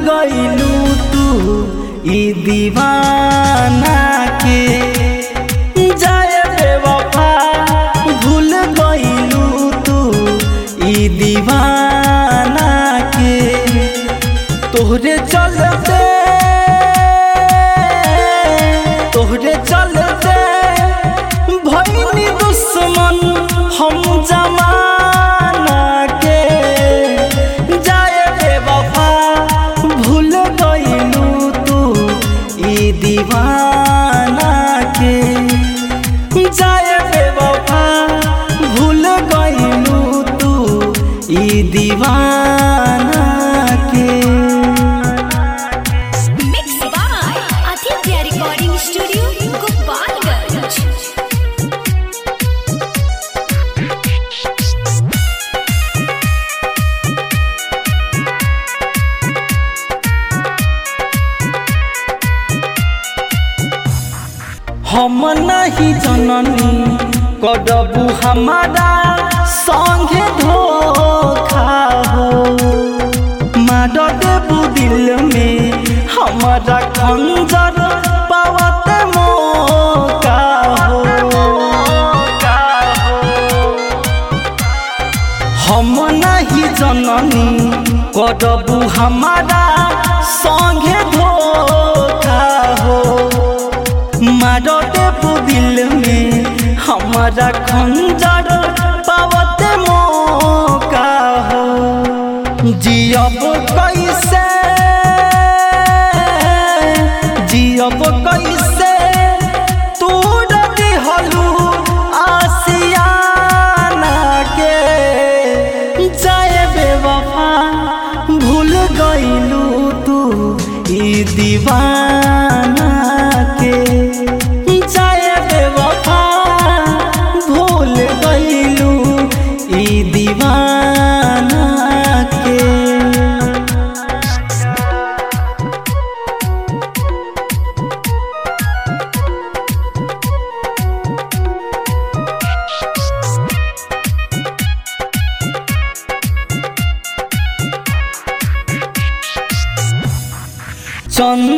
गईलू तू ई दीवाना के जाए बेवफा भूल गईलू तू ई दीवाना के तोहरे चलते तोहरे चलते भईनी दुश्मन हम जमाना के जाए बेवफा भूल गईलू तू ई दीवाना के जाए बेवफा भूल गईलू तू ई दीवाना के Mixed by Aditya Recording Studio, Gopalganj. हम नहीं जननी करबू हमारा संगे धोखा हो मार देबू दिल में हमारा खंजर पावत मौका हो हम नहीं जननी करबू हमारा संगे धोखा हो मारो देबू दिल में हमारा खंजर पावत मौका हो जियब कैसे जियब कैसे तू दिहलू आसियाना के जाए बेवफा भूल गईलू तू ई दीवाना के जाए बेवफा भूल गईलू ई दीवाना के चंद